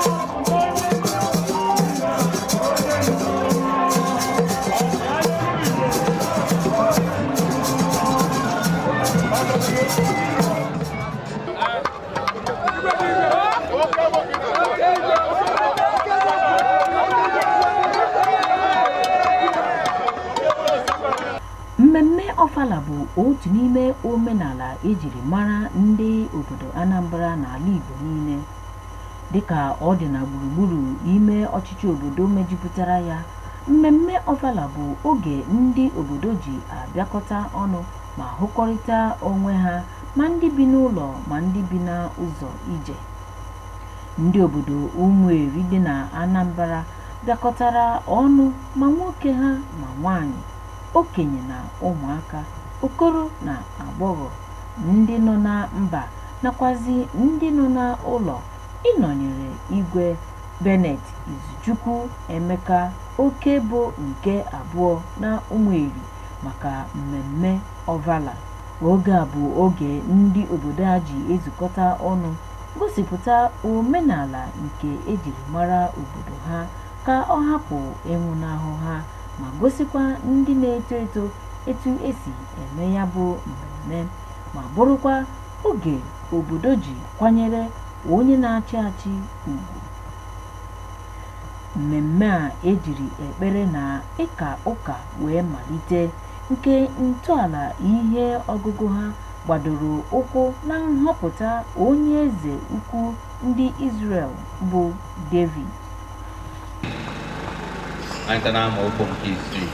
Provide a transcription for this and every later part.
mmemme ọfala bụ otu n'ime omenala ejiri mara ndị obodo anambra n'ala igbo niile dịka ọ dị na gburugburu ime ọchịchị obodo mejupụtara ya mmemme ọfala bụ oge ndị obodo ji abịakọta ọnụ ma hụkọrịta onwe ha ma ndị bi n'ụlọ ma ndị bi n'ụzọ ije ndị obodo ụmụeri dị na anambra bịakọtara ọnụ ma nwoke ha ma nwanyị okenye na ụmụaka okoro na agbọghọ ndị nọ na mba nakwazi ndị nọ n'ụlọ ịnọnyere igwe benet izuchukwu emeka oke bụ nke abụọ na ụmụeri maka mmemme ọvala oge a bụ oge ndị obodo a ji ezukọta ọnụ gosipụta omenala nke ejiri mara obodo ha ka ọ hapụ ịnwụnahụ ha ma gosikwa ndị na-eto eto etu esi eme ya bụ mmemme ma bụrụkwa oge obodo ji kwanyere onye na-achị achị ugwu mmemme a ejiri ekpere na ịka ụka wee malite nke ntọala ihe ọgụgụ ha gbadoro ụkwụ na nhọpụta onye eze ukwu ndị Israel bụ David anyị na amaokwu nke isii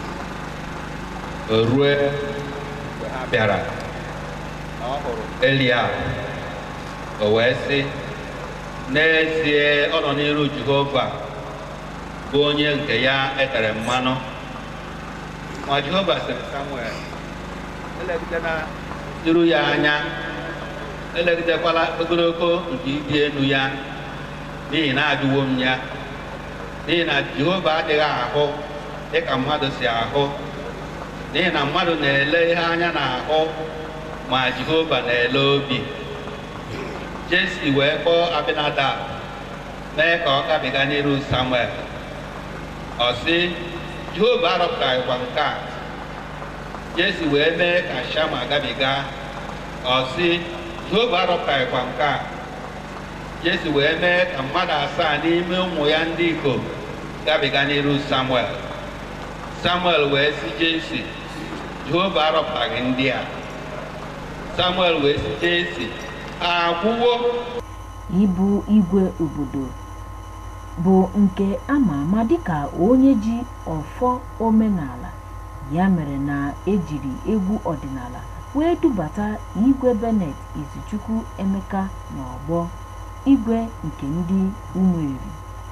o rue mgbe ha bịara na ọ hụrụ Eliab o wee sị n'ezie ọ nọ n'iru Jehova bụ onye nke ya etere mmanụ ma Jehova sịrị Samuel elegidela iru ya anya elegidekwala ogologo nke ịdị elu ya n'ihi na ajụwo m ya n'ihi na jehova adịghị ahụ dịka mmadụ si ahụ n'ihi na mmadụ na-ele ihe anya na-ahụ ma jehova na-ele obi jesi wee kpọọ abinadab mee ka ọ gabiga n'iru samuel ọ sị jehova arọpụtaghịkwa nke a jesi wee mee ka shama gabiga ọ sị jehova arọpụtaghịkwa nke a jesi wee mee ka mmadụ asaa n'ime ụmụ ya ndị ikom gabiga n'iru samuel samuel wee sị jesi jehova arọpụtaghị ndị a samuel wee sị jesi akwụwo ịbụ igwe obodo bụ nke ama ama dịka onye ji ọfọ omenala ya mere na ejiri egwu ọdịnala wee dubata igwe benet izuchukwu emeka n'ọgbọ igwe nke ndị ụmụeri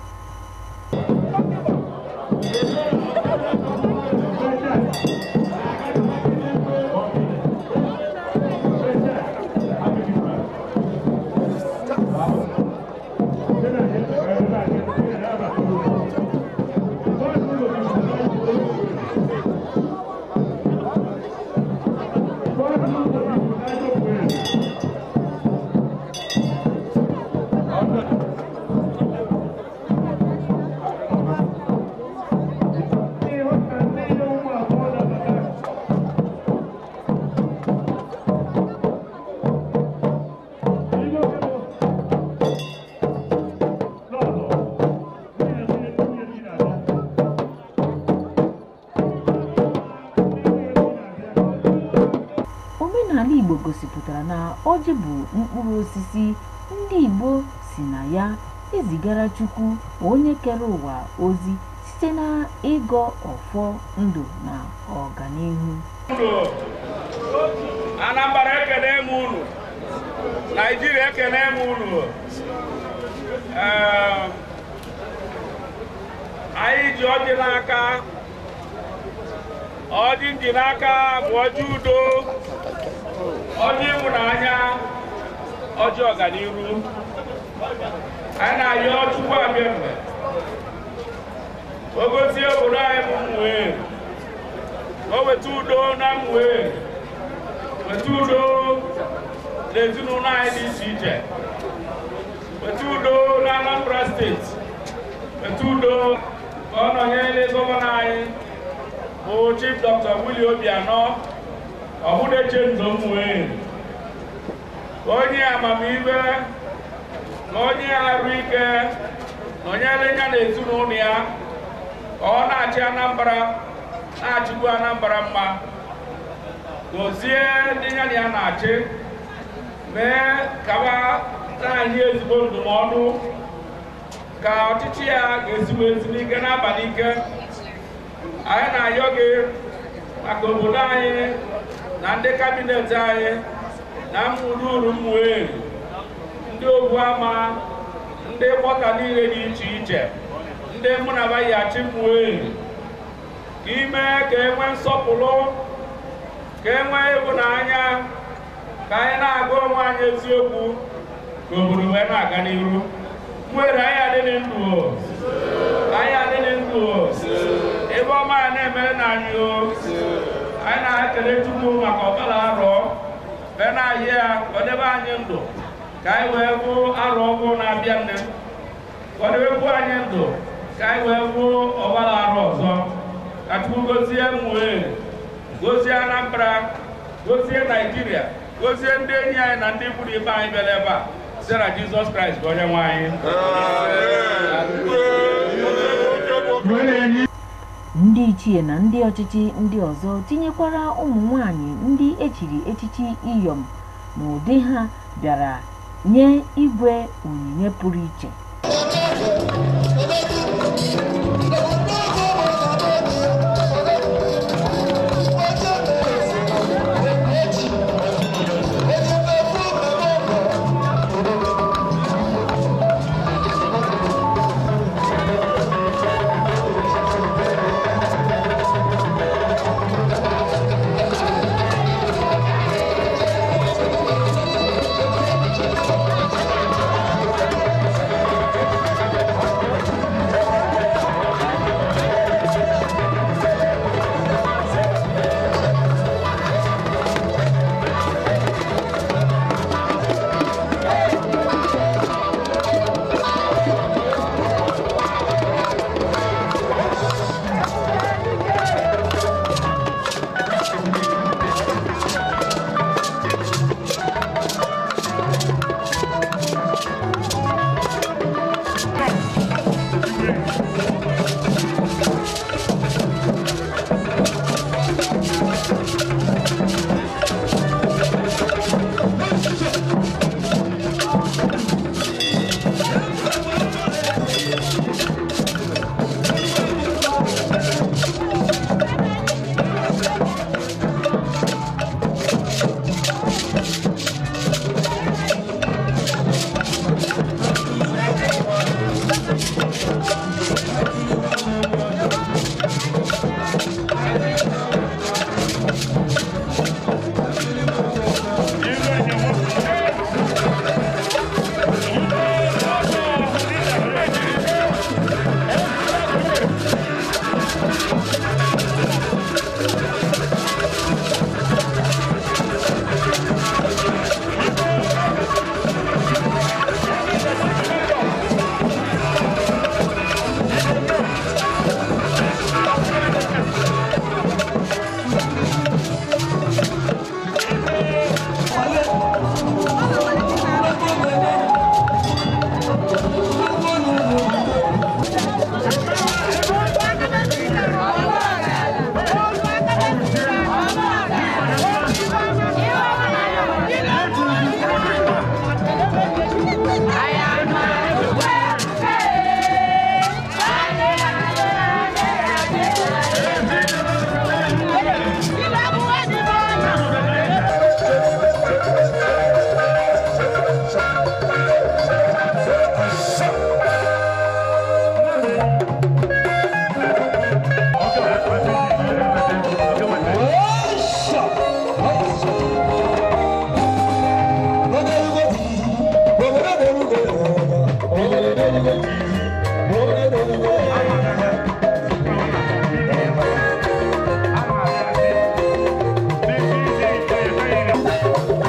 omenala igbo gosipụtara na ọjị bụ mkpụrụ osisi ndị igbo si na ya ezigara chukwu onye kere ụwa ozi site na ịgọ ọfọ ndụ na ọganihu anambra ekene m unu naijiria ekene m unu Ee, anyị ji ọjị n'aka ọjị ndị n'aka bụ ọjị udo ọjị ịhụnanya ọjị ọganiru anyị na-ayọ chukwu abịa mgbe o gozie obodo anyị bụ mmụọ o weta udo na mmụọ weta udo n'ezinụlọ anyị dị iche iche weta udo na Anambra steeti steeti etu udo ka ọ nọnyere gọvanọ anyị bụ chief dr willie obianọ ọhụdeche ndomwe onye amamihe na onye arụ ike nọnyere ya na ezinụlọ ya ka ọ na-achị anambra na-achịkwu anambra mma gozie ndị ya na ya na-achị mee kaba anyị ezigbo ndụmọdụ ka ọchịchị ya ga-ezigbo ezigbo ike n'abalị ike anyị na-ayọ gị maka obodo anyị na ndị kabinet anyị na mmụrụuru mmụeri ndị ogbu ama ndị mkpọta niile dị iche iche ndị mụ na bayi achị mmụeri ka ime ka enwe nsọpụrụ ka enwe ịhụnanya ka anyị na-agụ onwe anyị eziokwu ka obodo wee na-aga n'iru mwere anyị adịghị ndụ o anyị adịghị ndụ o ebe ọma ya na-emere na anyị o anyị na-ekele chukwu maka ọbara arọ bee na-ahị ya ka ọ debe anyị ndụ ka anyị wee hụ arọ ọgwụ na-abịa nne ka ọ debekwu anyị ndụ ka anyị wee hụ ọbara arọ ọzọ ka chukwu gozie mwere gozie anambra gozie naijiria gozie ndị enyi anyị na ndị ikwu na ibe anyị bịara ebe a site na jizọs kraịst bụ onye nwe anyị ndị ichie na ndị ọchịchị ndị ọzọ tinyekwara ụmụ nwanyị ndị echiri echichi iyom n'ụdị ha bịara nye igwe onyinye pụrụ iche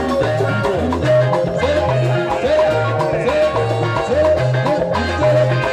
Thank you.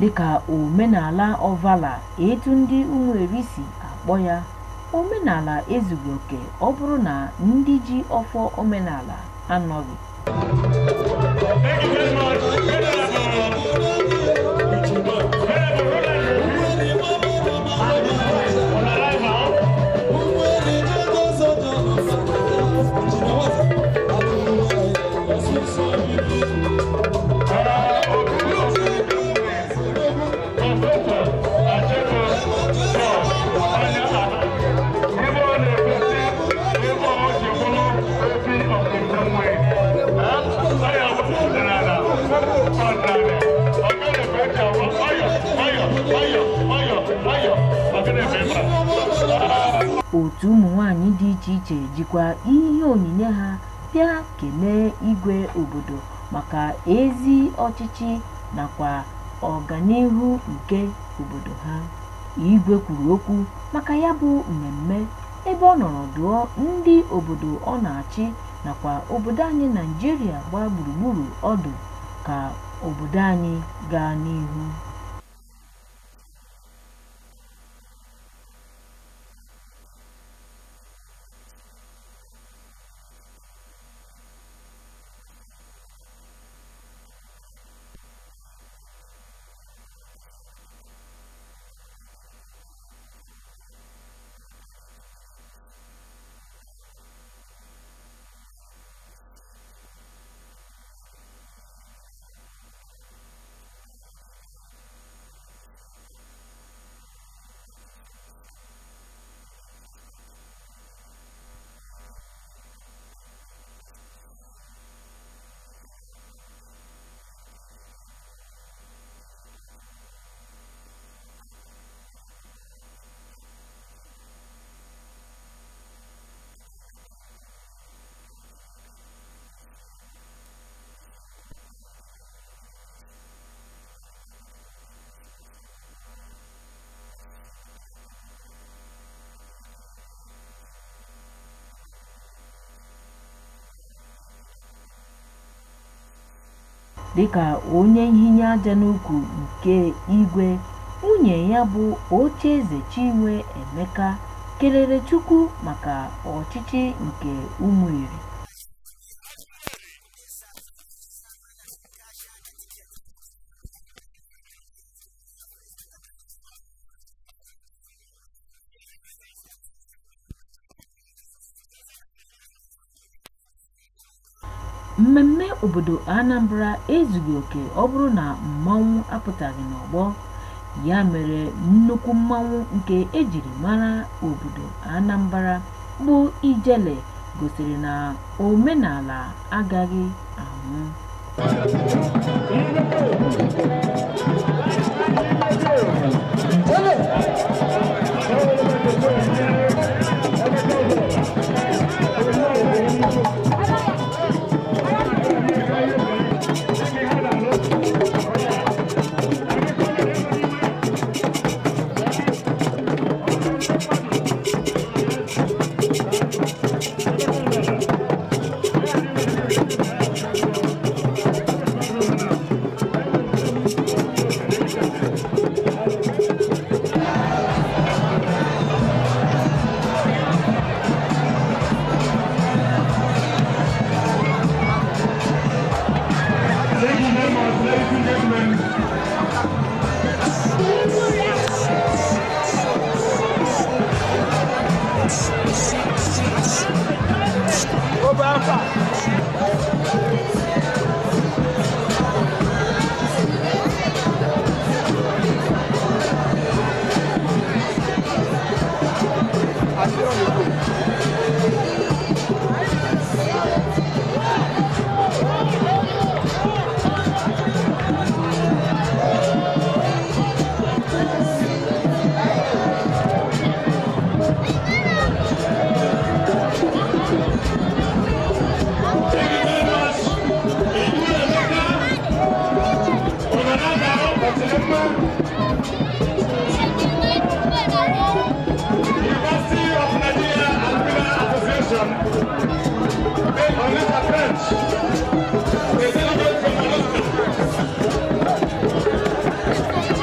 dịka omenala ọvala etu ndị ụmụeri si akpọ ya omenala ezughị oke ọ bụrụ na ndị ji ọfọ omenala anọghị Thank you very much. On arrival, otu ụmụ nwanyị dị iche iche jikwa ihe onyinye ha bịa kelee igwe obodo maka ezi ọchịchị nakwa ọganihu nke obodo ha igwe kwuru okwu maka ya bụ mmemme ebe ọ nọrọ dụọ ndị obodo ọ na-achị nakwa obodo anyị naijiria gbaa gburugburu ọdụ ka obodo anyị gaa n'ihu dịka onye nhinya aja n'ukwu nke igwe nwunye ya bụ ocheeze chinwe emeka kelere chukwu maka ọchịchị nke ụmụeri mmemme obodo anambra ezughị oke ọ bụrụ na mmanwụ apụtaghị n'ọgbọ ya mere nnukwu mmanwụ nke ejiri mara obodo anambra bụ ijele gosiri na omenala agaghị anwụ Thank you very much, ladies and gentlemen. University of Nigeria Alumni Association. Based on this approach, they celebrate from Alaska.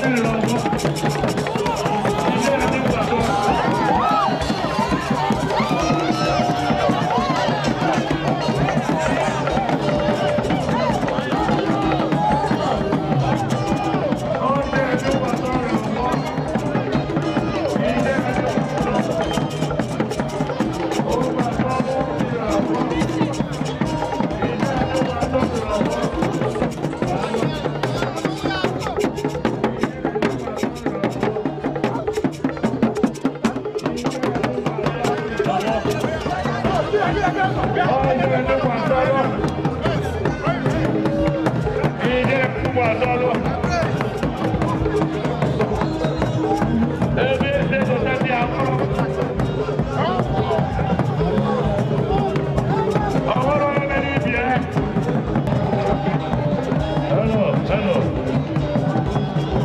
Hello, hello.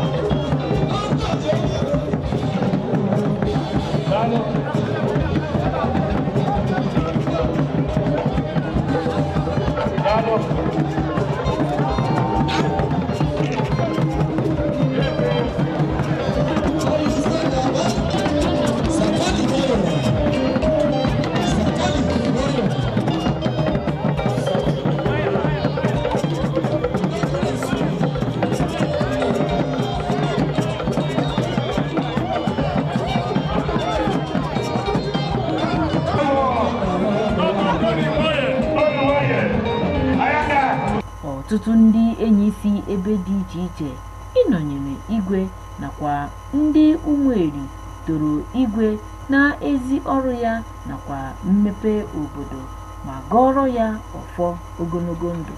ọtụtụ ndị enyi si ebe dị iche iche ịnọnyere igwe nakwa ndị ụmụeri toro igwe na ezi ọrụ ya nakwa mmepe obodo ma gọọrọ ya ọfọ ogologo ndụ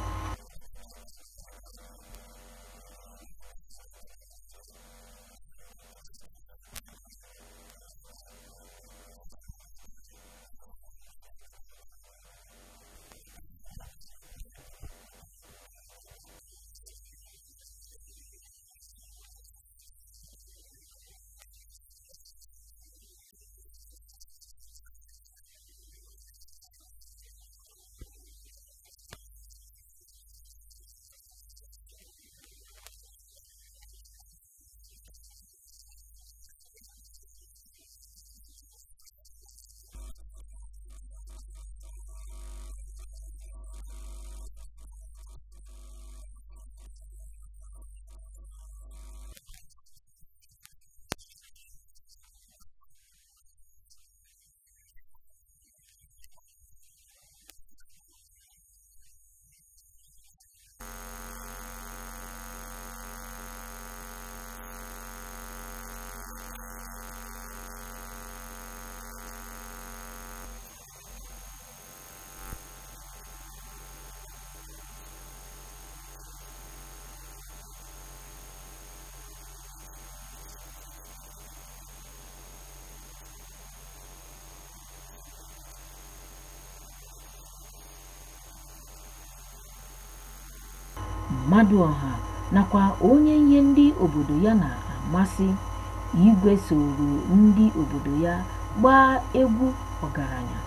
mmadụ ọha nakwa onye ihe ndị obodo ya na-amasị igwe soro ndị obodo ya gbaa egwu ọgaranya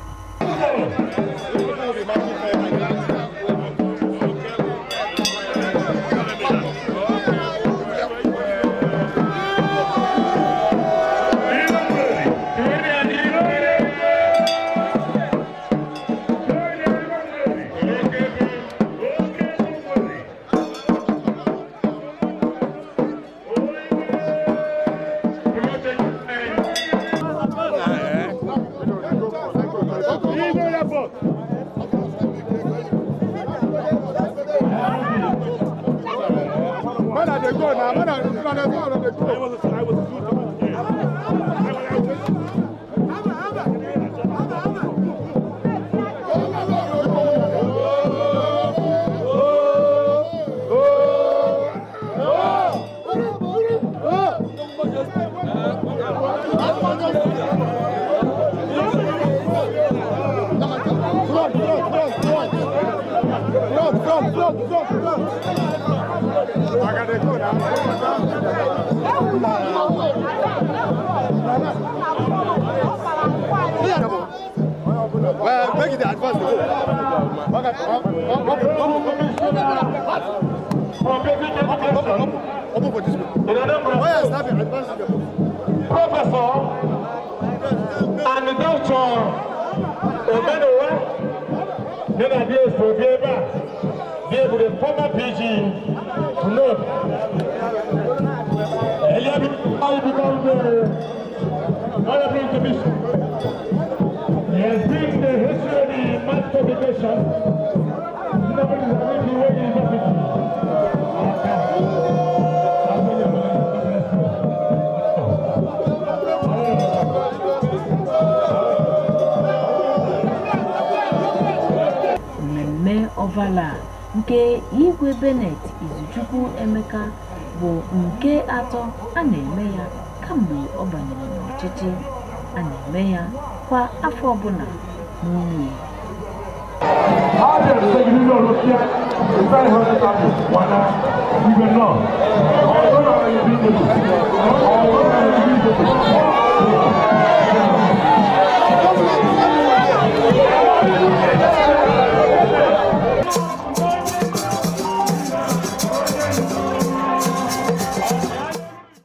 When are they go now? When are they go? When are they go? I was, I was Front, front, front, front, front. I gotta go now. in Anambra Why is State, having advanced Professor and Doctor Omedowa, Nana Diaz for Bieba, be able to former PG to know. Earlier, I become the Honorable Commission. He has been the history of the mass publication. Nobody is having the way he is mmemme ọvala nke igwe benet izuchukwu emeka bụ nke atọ a na-eme ya kamgbe ọ banyere n'ọchịchị a na-eme ya kwa afọ ọbụla n'unye How did the Secretary of Russia decide how to start this? Why not? We will know. Although I am invisible, although I am invisible,